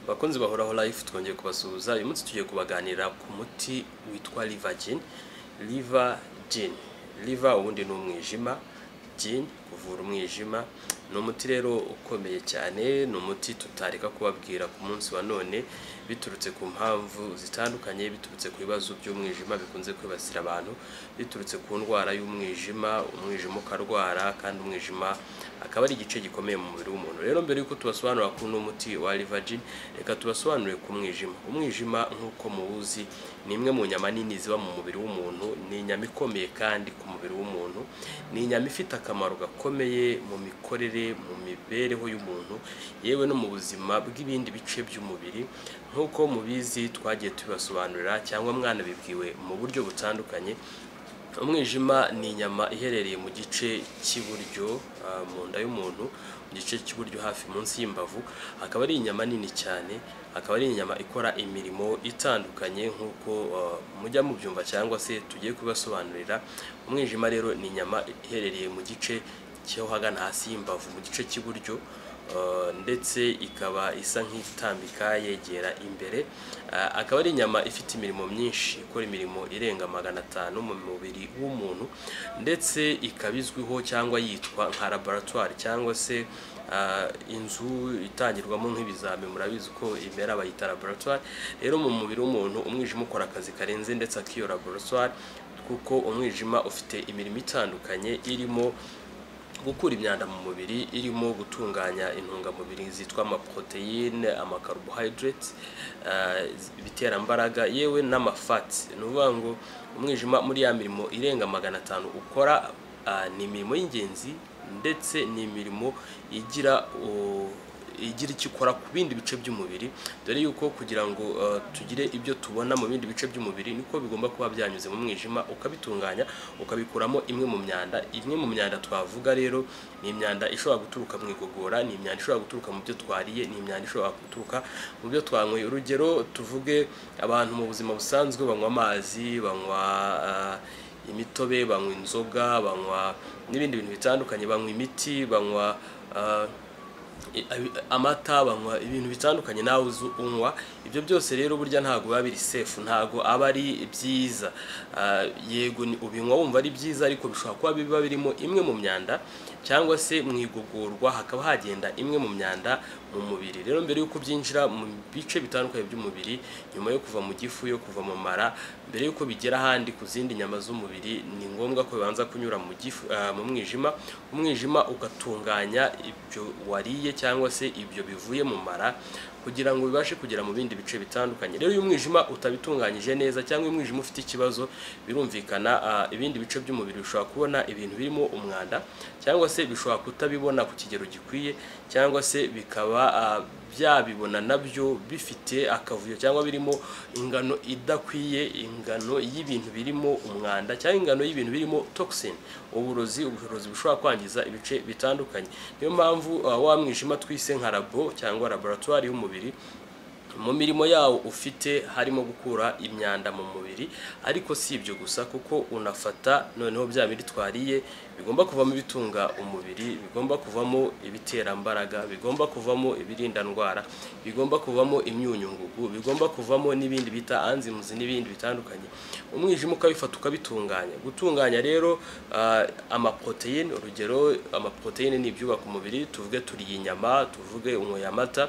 bakunzi bahoraho live twongeye kubasuhuza uyu munsi tugiye kubaganira ku muti witwa liver gin liver gin liver ubundi ni umwijima gin kuvura umwijima ni umuti rero ukomeye cyane ni umuti tutareka kubabwira ku munsi wa none biturutse ku mpamvu zitandukanye biturutse ku bibazo by'umwijima bikunze kwibasira abantu biturutse ku ndwara y'umwijima umwijima ukarwara kandi umwijima akaba ari igice gikomeye mu mubiri w'umuntu rero mbere y'uko tubasobanurira ku umuti wa livagin reka tubasobanurire ku mwijima umwijima nk'uko muwuzi ni imwe mu nyama nini ziba mu mubiri w'umuntu ni inyama ikomeye kandi ku mubiri w'umuntu ni inyama ifite akamaro gakomeye mu mikorere mu mibereho y'umuntu yewe no mu buzima bw'ibindi bice by'umubiri nk'uko mubizi twagiye tubibasobanurira cyangwa mwana bibwiwe mu buryo butandukanye umwijima ni inyama iherereye mu gice cy'iburyo ah, mu nda y'umuntu mu gice cy'iburyo hafi munsi y'imbavu akaba ari inyama nini cyane akaba ari inyama ikora imirimo itandukanye nk'uko ah, mujya mubyumva cyangwa se tugiye kubibasobanurira umwijima rero ni inyama iherereye mu gice cyo hagana hasi y'imbavu mu gice cy'iburyo Uh, ndetse ikaba isa nk'itambika yegera imbere Uh, akaba ari inyama ifite imirimo myinshi ikora imirimo irenga magana atanu mu mubiri w'umuntu ndetse ikaba izwiho cyangwa yitwa nka laboratwari cyangwa se uh, inzu itangirwamo nk'ibizami murabizi ko imera bayita laboratwari rero mu mubiri w'umuntu umwijima ukora akazi karenze ndetse akiyo laboratwari kuko umwijima ufite imirimo itandukanye irimo gukura imyanda mu mubiri irimo gutunganya intungamubiri zitwa amaproteine amakarubohayidureti ibiterambaraga yewe n'amafati ni ukuvuga ngo umwijima muri ya mirimo irenga magana atanu ukora ah, ni imirimo y'ingenzi ndetse ni imirimo igira oh, igira icyo ikora ku bindi bice by'umubiri dore yuko kugira ngo uh, tugire ibyo tubona mu bindi bice by'umubiri niko bigomba kuba byanyuze mu mwijima ukabitunganya ukabikuramo imwe mu myanda imwe mu myanda twavuga rero ni imyanda ishobora guturuka mu igogora ni imyanda ishobora guturuka mu byo twariye ni imyanda ishobora guturuka mu byo twanyweye urugero tuvuge abantu mu buzima busanzwe banywa amazi banywa uh, imitobe banywa inzoga banywa n'ibindi bintu bitandukanye banywa imiti banywa uh, i- abi- amata banywa ibintu bitandukanye nawe uzi unywa ibyo byose rero burya ntabwo biba biri sefu ntabwo aba ari byiza Ah, yego ni- ubinywa wumva ari byiza ariko bishobora kuba biba birimo imwe mu myanda cyangwa se mu igogorwa hakaba hagenda imwe mu myanda mu mubiri rero mbere y'uko byinjira mu bice bitandukanye by'umubiri nyuma yo kuva mu gifu yo kuva mu mara mbere y'uko bigera ahandi ku zindi nyama z'umubiri ni ngombwa ko bibanza kunyura mu gifu ah, mu mwijima umwijima ugatunganya ibyo wariye cyangwa se ibyo bivuye mu mara kugira ngo bibashe kugera mu bindi bice bitandukanye rero iyo umwijima utabitunganyije neza cyangwa iyo umwijima ufite ikibazo birumvikana ah, ibindi bice by'umubiri bishobora kubona ibintu birimo umwanda cyangwa se bishobora kutabibona ku kigero gikwiye cyangwa se bikaba ah, byabibona nabyo bifite akavuyo cyangwa birimo ingano idakwiye ingano y'ibintu birimo umwanda cyangwa ingano y'ibintu birimo toxin uburozi uburozi bushobora kwangiza ibice bitandukanye niyo mpamvu ah, wa mwijima twise nka labo cyangwa laboratwari y'umubiri mu mirimo yawo ufite harimo gukura imyanda mu mubiri ariko si ibyo gusa kuko unafata noneho bya biri twariye bigomba kuvamo ibitunga umubiri bigomba kuvamo ibiterambaraga bigomba kuvamo ibirinda ndwara bigomba kuvamo imyunyungugu bigomba kuvamo n'ibindi bita anzimuzi n'ibindi bitandukanye umwijima ukabifata ukabitunganya gutunganya rero ah, amaproteine urugero amaproteine ni ibyubaka umubiri tuvuge turiye inyama tuvuge unyoye amata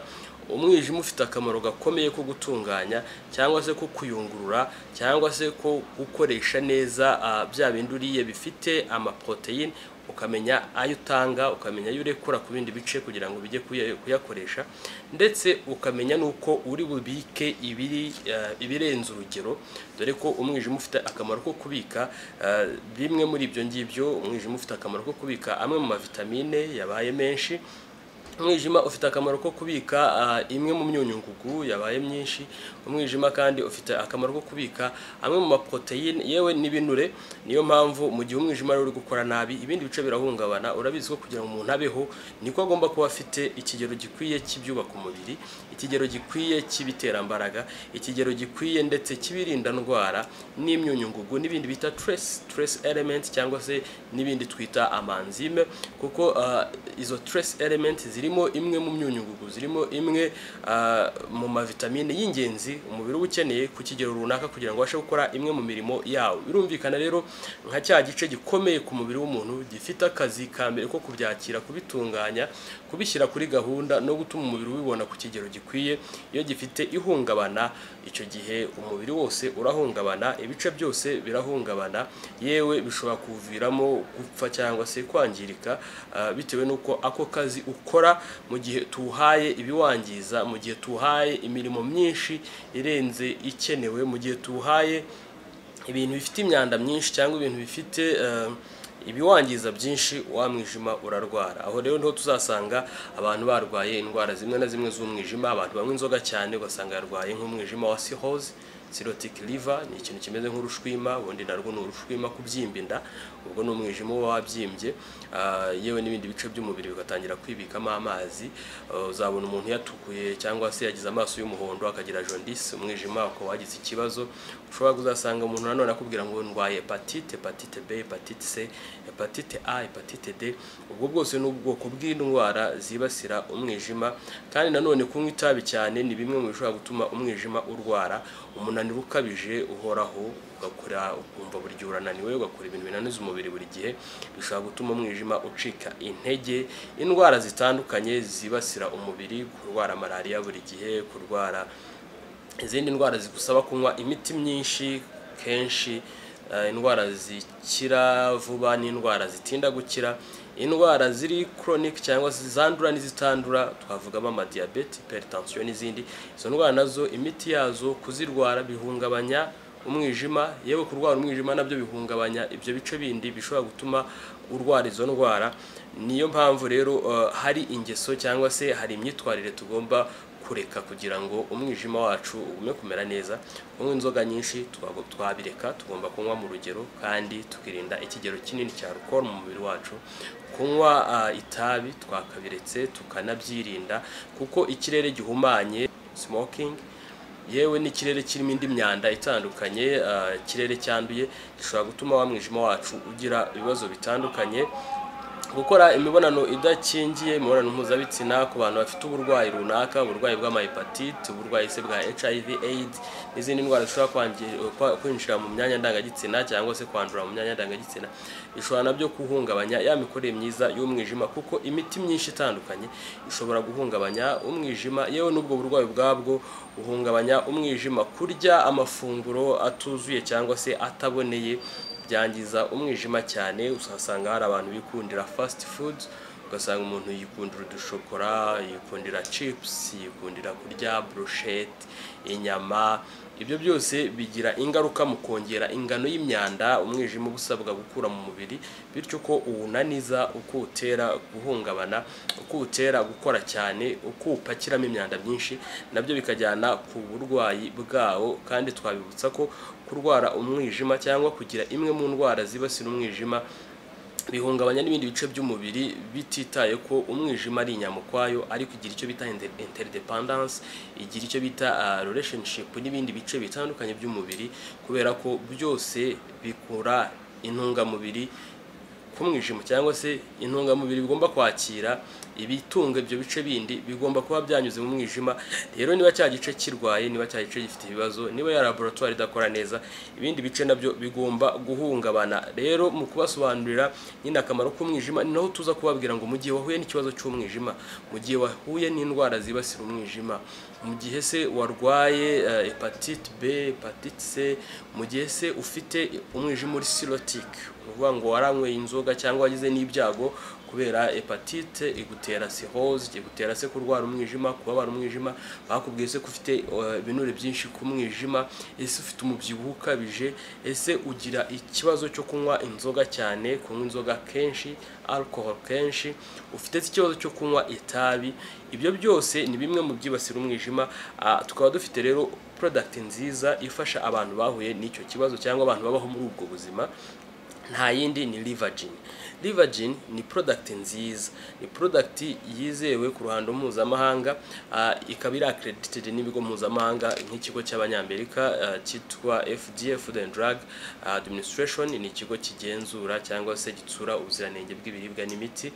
umwijima ufite akamaro gakomeye ko gutunganya cyangwa se ko kuyungurura cyangwa se ko gukoresha neza ah, bya bindi uriye bifite amaproteine ukamenya ayo utanga ukamenya ayo urekura ku bindi bice kugira ngo bijye kuya- kuyakoresha ndetse ukamenya n'uko uri bubike ibiri ah, ibirenze urugero dore ko umwijima ufite akamaro ko kubika ah, bimwe muri ibyo ngibyo umwijima ufite akamaro ko kubika amwe mu mavitamine yabaye menshi umwijima ufite akamaro ko kubika ah, imwe mu myunyungugu yabaye myinshi umwijima kandi ufite akamaro ko kubika amwe mu maproteine yewe n'ibinure niyo mpamvu mu gihe umwijima rero uri gukora nabi ibindi bice birahungabana urabizi ko kugira ngo umuntu abeho niko agomba kuba afite ikigero gikwiye cy'ibyubaka umubiri ikigero gikwiye cy'ibiterambaraga ikigero gikwiye ndetse cy'ibirinda ndwara n'imyunyungugu n'ibindi bita trace trace element cyangwa se n'ibindi twita amanzime kuko ah, izo trace element ziri irimo imwe mu myunyungugu zirimo imwe ah, mu mavitamine y'ingenzi umubiri uba ukeneye ku kigero runaka kugira ngo ubashe gukora imwe mu mirimo yawo birumvikana rero nka cya gice gikomeye ku mubiri w'umuntu gifite akazi ka mbere ko kubyakira kubitunganya kubishyira kuri gahunda no gutuma umubiri ubibona ku kigero gikwiye iyo gifite ihungabana icyo gihe umubiri wose urahungabana ibice byose birahungabana yewe bishobora kuviramo gupfa cyangwa se kwangirika ah, bitewe n'uko ako kazi ukora mu gihe tuhaye ibiwangiza mu gihe tuhaye imirimo myinshi irenze ikenewe mu gihe tuhaye ibintu bifite imyanda myinshi cyangwa ibintu bifite eh, ibiwangiza byinshi wa mwijima urarwara aho rero niho tuzasanga abantu barwaye indwara zimwe na zimwe z'umwijima abantu banywa inzoga cyane ugasanga yarwaye nk'umwijima wa sihoze sirotic liver ni ikintu kimeze nk'urushwima ubundi narwo ni urushwima kubyimba inda ubwo ni umwijima uba wabyimbye ah, yewe n'ibindi bice by'umubiri bigatangira kwibikamo amazi Ah, uzabona umuntu yatukuye cyangwa se yagize amaso y'umuhondo akagira jaundice umwijima ukaba wagize ikibazo ushobora kuzasanga umuntu nanone akubwira ngo ndwaye hepatite hepatite b hepatite c hepatite a hepatite d ubwo bwose ni ubwoko bw'indwara zibasira umwijima kandi nanone kunywa itabi cyane ni bimwe mu bishobora gutuma umwijima urwara umunaniro ukabije uhoraho ugakora ukumva buri gihe urananiwe ugakora ibintu binaniza umubiri buri gihe bishobora gutuma umwijima ucika intege indwara zitandukanye zibasira umubiri kurwara malariya buri gihe kurwara izindi ndwara zigusaba kunywa imiti myinshi kenshi eh, indwara zikira vuba n'indwara zitinda gukira indwara ziri chronic cyangwa se zandura n'izitandura twavugamo amadiyabete hypertension n'izindi izo ndwara nazo imiti yazo kuzirwara bihungabanya umwijima yewe kurwara umwijima nabyo bihungabanya ibyo bice bindi bishobora gutuma urwara izo ndwara niyo mpamvu rero eh, hari ingeso cyangwa se hari imyitwarire tugomba kureka kugira ngo umwijima wacu ugume kumera neza kunywa inzoga nyinshi twago- twabireka tugomba kunywa mu rugero kandi tukirinda ikigero kinini cya alcohol mu mubiri wacu kunywa ah, itabi twakabiretse tukanabyirinda kuko ikirere gihumanye smoking yewe n'ikirere kirimo indi myanda itandukanye ah, ikirere cyanduye gishobora gutuma wa mwijima wacu ugira ibibazo bitandukanye gukora imibonano idakingiye imibonano mpuzabitsina ku bantu bafite uburwayi runaka uburwayi bw'amahepatite uburwayi se bwa hiv aids n'izindi ndwara zishobora kwangi- kwa- kwinjira mu myanya ndangagitsina cyangwa se kwandura mu myanya ndangagitsina bishobora nabyo guhungabanya ya mikorere myiza y'umwijima kuko imiti myinshi itandukanye ishobora guhungabanya umwijima yewe n'ubwo burwayi ubwabwo buhungabanya umwijima kurya amafunguro atuzuye cyangwa se ataboneye byangiza umwijima cyane usasanga hari abantu bikundira fast food ugasanga umuntu yikundira udushokora yikundira chips yikundira kurya brochette inyama ibyo byose bigira ingaruka mu kongera ingano y'imyanda umwijima uba usabwa gukura mu mubiri bityo uko uwunaniza uko utera guhungabana uko utera gukora cyane uko upakiramo imyanda myinshi nabyo bikajyana ku burwayi bwawo kandi twabibutsa ko kurwara umwijima cyangwa kugira imwe mu ndwara zibasira umwijima bihungabanya n'ibindi bice by'umubiri bititaye ko umwijima ari inyamukwayo ariko igira icyo bita inter- interdependence igira icyo bita ah, relationship n'ibindi bice bitandukanye by'umubiri kubera ko byose bikura intungamubiri ku mwijima cyangwa se intungamubiri bigomba kwakira ibitunga ibyo bice bindi bigomba kuba byanyuze mu mwijima rero niba cya gice kirwaye niba cya gice gifite ibibazo niba ya laboratoire idakora neza ibindi bice nabyo bigomba guhungabana rero mu kubasobanurira nyine akamaro k'umwijima ni naho tuza kubabwira ngo mu gihe wahuye n'ikibazo cy'umwijima mu gihe wahuye n'indwara zibasira umwijima mu gihe se warwaye eh, hepatite b hepatite c mu gihe se ufite umwijima uri sirotique ni ukuvuga ngo waranyweye inzoga cyangwa wagize n'ibyago kubera hepatite igutera sihoze igutera se kurwara umwijima kubabara umwijima bakubwiye se ko ufite eh, ibinure byinshi ku mwijima ese ufite umubyibuho ukabije ese ugira ikibazo cyo kunywa inzoga cyane kunywa inzoga kenshi alcohol kenshi ufite se ikibazo cyo kunywa itabi ibyo byose ni bimwe mu byibasira umwijima Ah, tukaba dufite rero product nziza ifasha abantu bahuye n'icyo kibazo cyangwa abantu babaho muri ubwo buzima nta yindi ni livagin livagin ni product nziza ni product yizewe ku ruhando mpuzamahanga ah, ikaba iri accredited n'ibigo mpuzamahanga nk'ikigo cy'abanyamerika ah, cyitwa FDA Food and Drug Administration ni ikigo kigenzura cyangwa se gitsura ubuziranenge bw'ibiribwa n'imiti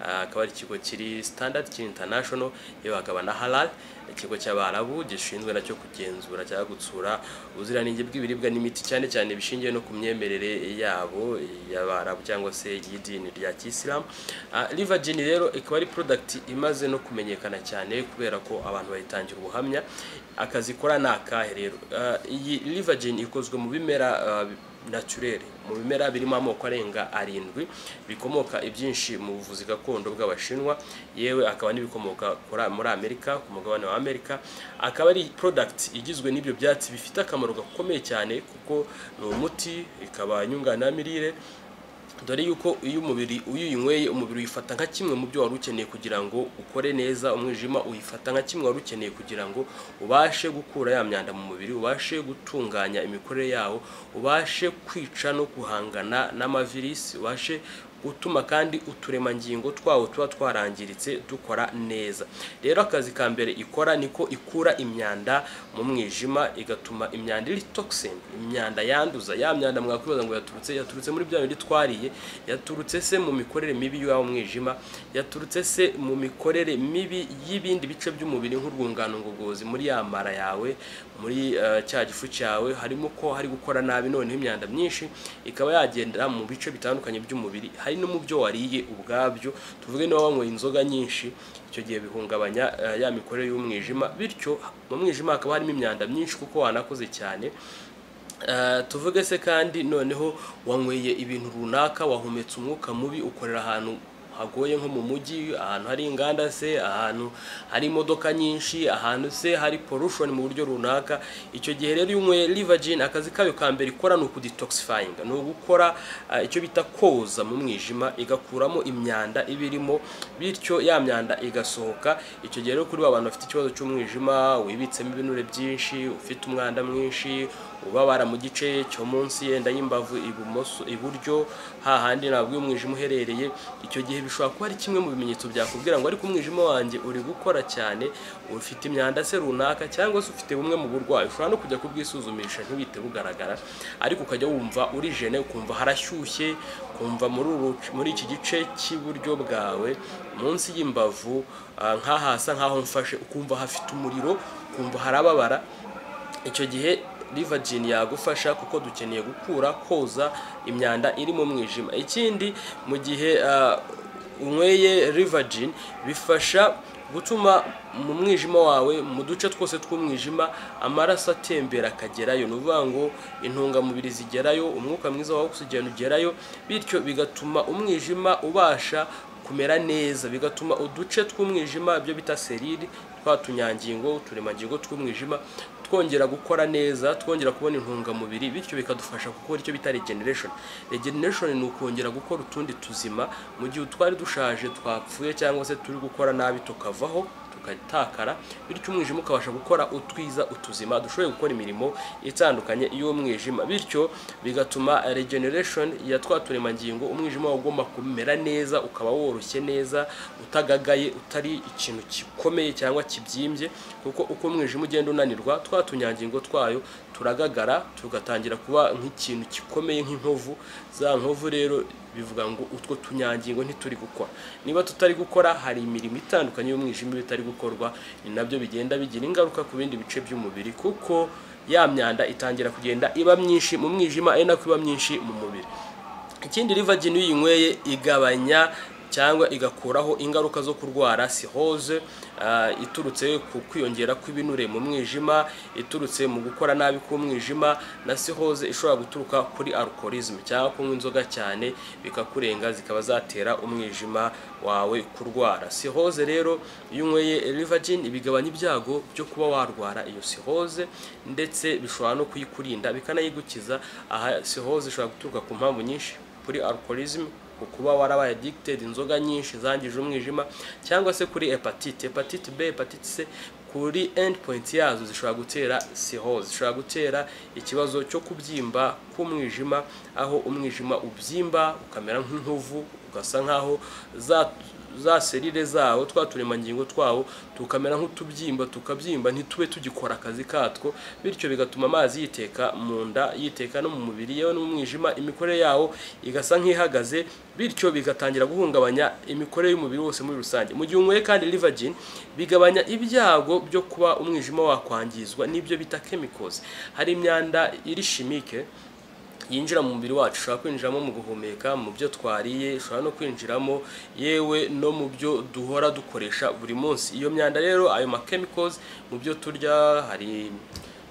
Ah, akaba ari ikigo kiri standard kiri international yewe hakaba na halal ikigo cy'abarabu gishinzwe nacyo kugenzura cyangwa gutsura ubuziranenge bw'ibiribwa n'imiti cyane cyane bishingiye no ku myemerere yabo y'abarabu cyangwa se y'idini rya kisilamu livagin rero ikaba ari product imaze no kumenyekana cyane kubera ko abantu bayitangira ubuhamya akazi ikora ni akahe rero Ah, iyi livagin ikozwe mu bimera ah, naturere mu bimera birimo amoko arenga arindwi bikomoka ibyinshi mu buvuzi gakondo bw'abashinwa yewe akaba n'ibikomoka kuri- muri amerika ku mugabane wa amerika akaba ari product igizwe n'ibyo byatsi bifite akamaro gakomeye cyane kuko ni umuti ikaba nyunganiramirire dore yuko iyo umubiri uyinyweye umubiri uyifata nka kimwe mu byo wari ukeneye kugira ngo ukore neza umwijima uyifata nka kimwe wari ukeneye kugira ngo ubashe gukura ya myanda mu mubiri ubashe gutunganya imikorere yawo ubashe kwica no guhangana n'amavirisi ubashe gutuma kandi uturemangingo twawo tuba twarangiritse dukora neza rero akazi ka mbere ikora niko ikura imyanda mu mwijima igatuma imyanda iri toxin imyanda yanduza ya myanda mwakwibaza ngo yaturutse yaturutse muri bya bindi twariye yaturutse se mu mikorere mibi y'uwo mwijima yaturutse se mu mikorere mibi y'ibindi bice by'umubiri nk'urwungano ngogozi muri ya mara yawe muri eh, cya gifu cyawe harimo ko hari gukora nabi noneho imyanda myinshi ikaba yagenda mu bice bitandukanye by'umubiri hari no mu byo wariye ubwabyo tuvuge niba wanyweye inzoga nyinshi icyo gihe bihungabanya eh, ya mikorere y'umwijima bityo mu mwijima hakaba harimo imyanda myinshi kuko wanakoze cyane Eh, tuvuge se kandi noneho wanyweye ibintu runaka wahumetse umwuka mubi ukorera ahantu hagoye nko mu mujyi ahantu hari inganda se ahantu hari imodoka nyinshi ahantu se hari pollution mu buryo runaka icyo gihe rero iyo unyweye livagin akazi kayo ka mbere ikora ni ukudetoxifying ni ugukora eh, icyo bita koza mu mwijima igakuramo imyanda iba irimo bityo ya myanda igasohoka icyo gihe rero kuri ba bantu bafite ikibazo cy'umwijima wibitsemo ibinure byinshi ufite umwanda mwinshi ubabara mu gice cyo munsi yenda y'imbavu ibumoso iburyo hahandi ntabwo umwijima uherereye icyo gihe bishobora kuba ari kimwe mu bimenyetso byakubwira ngo ariko umwijima wanjye uri gukora cyane ufite imyanda se runaka cyangwa se ufite bumwe mu burwayi ushobora no kujya kubwisuzumisha ntibite bugaragara ariko ukajya wumva uri jene ukumva harashyushye ukumva muri uru- muri iki gice cy'iburyo bwawe munsi y'imbavu ah, nk'ahasa nk'aho mfashe ukumva hafite umuriro ukumva harababara icyo gihe livagin yagufasha kuko dukeneye gukura koza imyanda iri mu mwijima ikindi mu gihe ah, unyweye livagin bifasha gutuma mu mwijima wawe mu duce twose tw'umwijima amaraso atembera akagerayo ni ukuvuga ngo intungamubiri zigerayo umwuka mwiza wa oxygen ugerayo bityo bigatuma umwijima ubasha kumera neza bigatuma uduce tw'umwijima byo bita serire twa tunyangingo uturemangingo tw'umwijima twongera gukora neza twongera kubona intungamubiri bityo bikadufasha gukora icyo bita regeneration regeneration ni ukongera gukora utundi tuzima mu gihe twari dushaje twapfuye cyangwa se turi gukora nabi tukavaho tugatakara bityo umwijima ukabasha gukora utwiza utuzima dushoboye gukora imirimo itandukanye y'umwijima bityo bigatuma regeneration ya twa turemangingo umwijima wawe ugomba kumera neza ukaba woroshye neza utagagaye utari ikintu gikomeye cyangwa kibyimbye kuko uko umwijima ugenda unanirwa twa tunyangingo twayo turagagara tugatangira kuba nk'ikintu gikomeye nk'inkovu za nkovu rero bivuga ngo utwo tunyangingo ntituri gukora niba tutari gukora hari imirimo itandukanye y'umwijima iba itari gukorwa ni nabyo bigenda bigira ingaruka ku bindi bice by'umubiri kuko ya myanda itangira kugenda iba myinshi mu mwijima ari nako iba myinshi mu mubiri ikindi livagin iyo uyinyweye igabanya cyangwa igakuraho ingaruka zo kurwara sihoze ah, iturutse ku kwiyongera kw'ibinure mu mwijima iturutse mu gukora nabi k'umwijima na sihoze ishobora guturuka kuri alcoholism cyangwa kunywa inzoga cyane bikakurenga zikaba zatera umwijima wawe kurwara sihoze rero iyo unyweye livagin bigabanya ibyago byo kuba warwara iyo sihoze ndetse bishobora no kuyikurinda bikanayigukiza aha sihoze ishobora guturuka ku mpamvu nyinshi kuri alcoholism ku kuba warabaye addicted inzoga nyinshi zangije umwijima cyangwa se kuri hepatite hepatite b hepatite c kuri endpoint yazo zishobora gutera siho zishobora gutera ikibazo cyo kubyimba k'umwijima aho umwijima ubyimba ukamera nk'inkovu ugasa nk'aho za za serire zawo twa turemangingo twawo tukamera nk'utubyimba tukabyimba ntitube tugikora akazi katwo bityo bigatuma amazi yiteka mu nda yiteka no mu mubiri yewe n'umwijima imikorere yawo igasa nk'ihagaze bityo bigatangira guhungabanya imikorere y'umubiri wose muri rusange mu gihe unyweye kandi livagin bigabanya ibyago byo kuba umwijima wakwangizwa n'ibyo bita chemicals hari imyanda iri chimique yinjira mu mubiri wacu ushobora kwinjiramo mu guhumeka mu byo twariye ushobora no kwinjiramo yewe no mu byo duhora dukoresha buri munsi iyo myanda rero ayo ma chemicals mu byo turya hari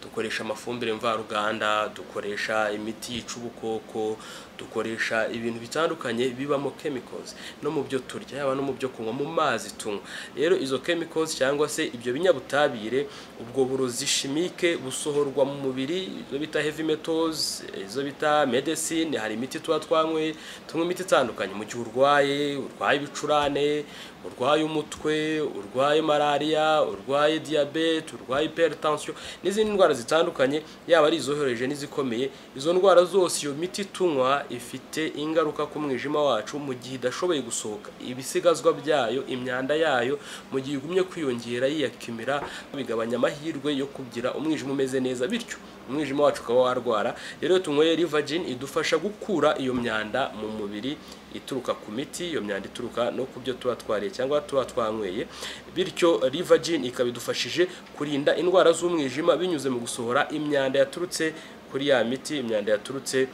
dukoresha amafumbire mvaruganda dukoresha imiti yica ubukoko dukoresha ibintu bitandukanye bibamo chemicals no mu byo turya yaba no mu byo kunywa mu mazi tunywa rero izo chemicals cyangwa se ibyo binyabutabire ubwo burozi chimique busohorwa mu mubiri izo bita heavy metals izo bita medicine hari imiti tuba twanyweye tunywa imiti itandukanye mu gihe urwaye urwaye ibicurane urwaye umutwe urwaye malariya urwaye diyabete urwaye hypertension n'izindi ndwara zitandukanye yaba ari izohereje n'izikomeye izo ndwara zose iyo miti tunywa ifite ingaruka ku mwijima wacu mu gihe idashoboye gusohoka ibisigazwa byayo imyanda yayo mu gihe igumye kwiyongera yiyakimira bigabanya amahirwe yo kugira umwijima umeze neza bityo umwijima wacu ukaba warwara rero tunyweye rivagin idufasha gukura iyo myanda mu mubiri ituruka ku miti iyo myanda ituruka no ku byo tuba twariye cyangwa tuba twanyweye bityo rivagin ikaba idufashije kurinda indwara z'umwijima binyuze mu gusohora imyanda yaturutse kuri ya miti imyanda yaturutse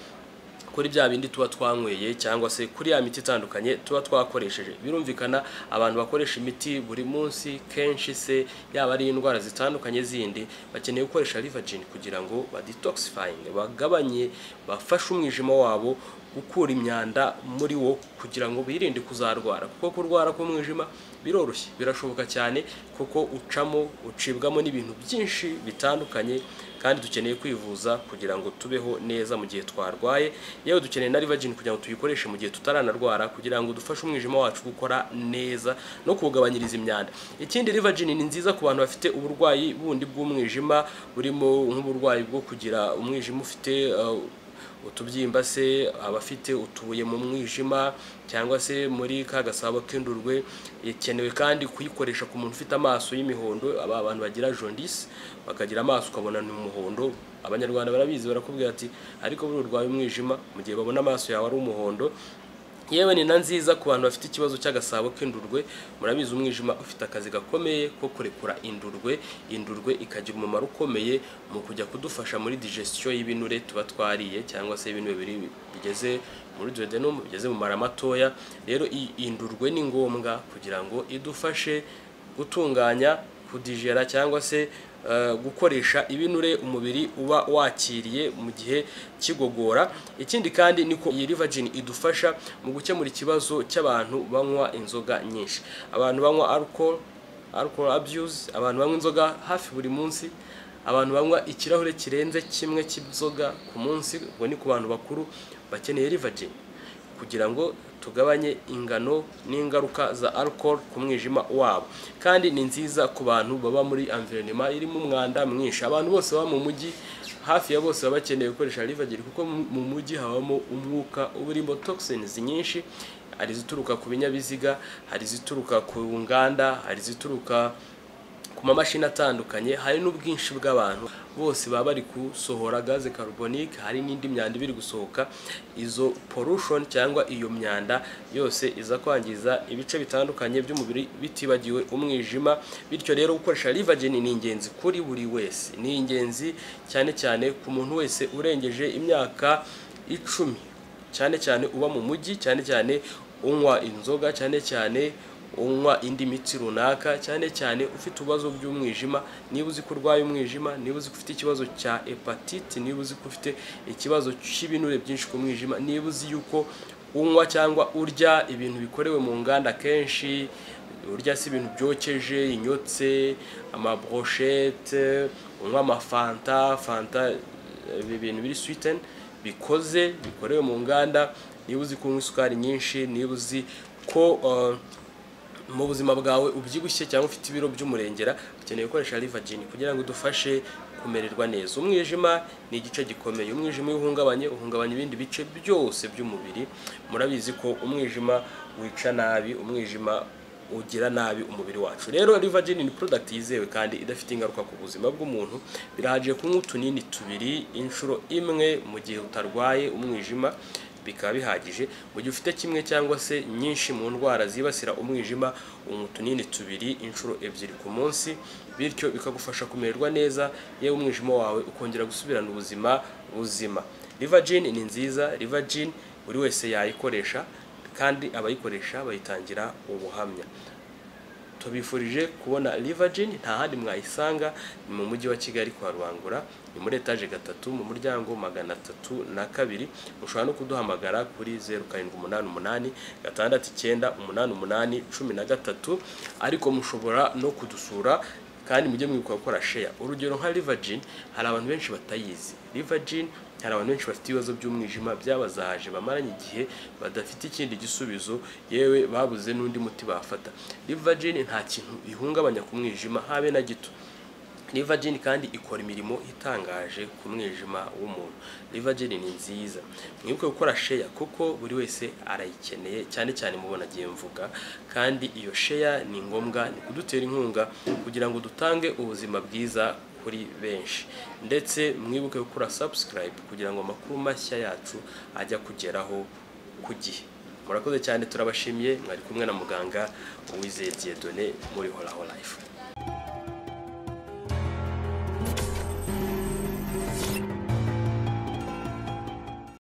kuri bya bindi tuba twanyweye cyangwa se kuri ya miti itandukanye tuba twakoresheje birumvikana abantu bakoresha imiti buri munsi kenshi se yaba ari indwara zitandukanye zindi bakeneye gukoresha rivagin kugira ngo badetoxifying bagabanye bafashe umwijima wabo gukura imyanda muri wo kugira ngo birinde kuzarwara kuko kurwara k'umwijima biroroshye birashoboka cyane kuko ucamo ucibwamo n'ibintu byinshi bitandukanye kandi dukeneye kwivuza kugira ngo tubeho neza mu gihe twarwaye yewe dukeneye na rivagin kugira ngo tuyikoreshe mu gihe tutaranarwara kugira ngo dufashe umwijima wacu gukora neza no kuwugabanyiriza imyanda ikindi rivagin ni nziza ku bantu bafite uburwayi bundi bw'umwijima burimo nk'uburwayi bwo kugira umwijima ufite uh, utubyimba se abafite utubuye mu mwijima cyangwa se muri ka gasabo k'indurwe ikenewe kandi kuyikoresha ku muntu ufite amaso y'imihondo aba bantu bagira jondisi bakagira amaso ukabona ni umuhondo abanyarwanda barabizi barakubwira ati ariko buri urwaye umwijima mu gihe babona amaso yawe ari umuhondo yewe ni na nziza ku bantu bafite ikibazo cy'agasabo k'indurwe murabizi umwijima ufite akazi gakomeye ko kurekura indurwe indurwe ikagira umumaro ukomeye mu kujya kudufasha muri digestion y'ibinure tuba twariye cyangwa se ibinure biri bigeze muri duodenum bigeze mu mara matoya rero indurwe ni ngombwa kugira ngo idufashe gutunganya kudigera cyangwa se gukoresha ibinure umubiri uba wakiriye mu gihe kigogora ikindi kandi niko iyi rivagin idufasha mu gukemura ikibazo cy'abantu banywa inzoga nyinshi abantu banywa alcohol alcohol abuse abantu banywa inzoga hafi buri munsi abantu banywa ikirahure kirenze kimwe cy'inzoga ku munsi ubwo ni ku bantu bakuru bakeneye rivagin kugira ngo tugabanye ingano n'ingaruka za alcohol ku mwijima wabo kandi ni nziza ku bantu baba muri environment irimo umwanda mwinshi abantu bose baba mu mujyi hafi ya bose baba bakeneye gukoresha rivagin kuko mu mujyi habamo umwuka uba urimo toxins nyinshi hari izituruka ku binyabiziga hari izituruka ku nganda hari izituruka ku mamashini atandukanye hari n'ubwinshi bw'abantu bose baba bari gusohora gaze carbonique hari n'indi myanda ibiri gusohoka izo pollution cyangwa iyo myanda yose iza kwangiza ibice bitandukanye by'umubiri bitibagiwe umwijima bityo rero gukoresha rivagin ni ingenzi kuri buri wese ni ingenzi cyane cyane ku muntu wese urengeje imyaka icumi cyane cyane uba mu mujyi cyane cyane unywa inzoga cyane cyane unywa indi miti runaka cyane cyane ufite ibibazo by'umwijima niba uzi ko urwaye umwijima niba uzi ko ufite ikibazo cya hepatite niba uzi ko ufite ikibazo cy'ibinure byinshi ku mwijima niba uzi yuko unywa cyangwa urya ibintu bikorewe mu nganda kenshi urya si ibintu byokeje inyotse amabroshete unywa amafanta fanta ibintu biri switeni bikoze bikorewe mu nganda niba uzi kunywa isukari nyinshi niba uzi ko mu buzima bwawe ubyibushye cyangwa ufite ibiro by'umurengera ukeneye gukoresha livagini kugira ngo udufashe kumererwa neza umwijima ni igice gikomeye umwijima iyo uhungabanye uhungabanya ibindi bice byose by'umubiri murabizi ko umwijima wica nabi umwijima ugira nabi umubiri wacu rero livagini ni product yizewe kandi idafite ingaruka ku buzima bw'umuntu birahagije kunywa utunini tubiri inshuro imwe mu gihe utarwaye umwijima bikaba bihagije mu gihe ufite kimwe cyangwa se nyinshi mu ndwara zibasira umwijima unywa utunini tubiri inshuro ebyiri ku munsi bityo bikagufasha kumererwa neza yewe umwijima wawe ukongera gusubirana ubuzima buzima livagin ni nziza livagin buri wese yayikoresha kandi abayikoresha bayitangira ubuhamya tubifurije kubona livagin nta handi mwayisanga ni mu mujyi wa kigali kwa rubangura ni muri etaje gatatu mu muryango magana atatu na kabiri mushobora no kuduhamagara kuri zeru karindwi umunani umunani gatandatu icyenda umunani umunani cumi na gatatu ariko mushobora no kudusura kandi mujye mwibuka gukora sheya urugero nka livagin hari abantu benshi batayizi livagin hari abantu benshi bafite ibibazo by'umwijima byabazahaje bamaranye igihe badafite ikindi gisubizo yewe babuze n'undi muti bafata livagin nta kintu bihungabanya ku mwijima habe na gito livagin kandi ikora imirimo itangaje ku mwijima w'umuntu livagin ni nziza mwibuke gukora sheya kuko buri wese arayikeneye cyane cyane mubona agiye mvuga kandi iyo sheya ni ngombwa ni kudutera inkunga kugira ngo dutange ubuzima bwiza kuri benshi ndetse mwibuke gukora sabusikarayibu kugira ngo amakuru mashya yacu ajya kugeraho ku gihe murakoze cyane turabashimiye mwari kumwe na muganga uwizeye diyedone muri horaho life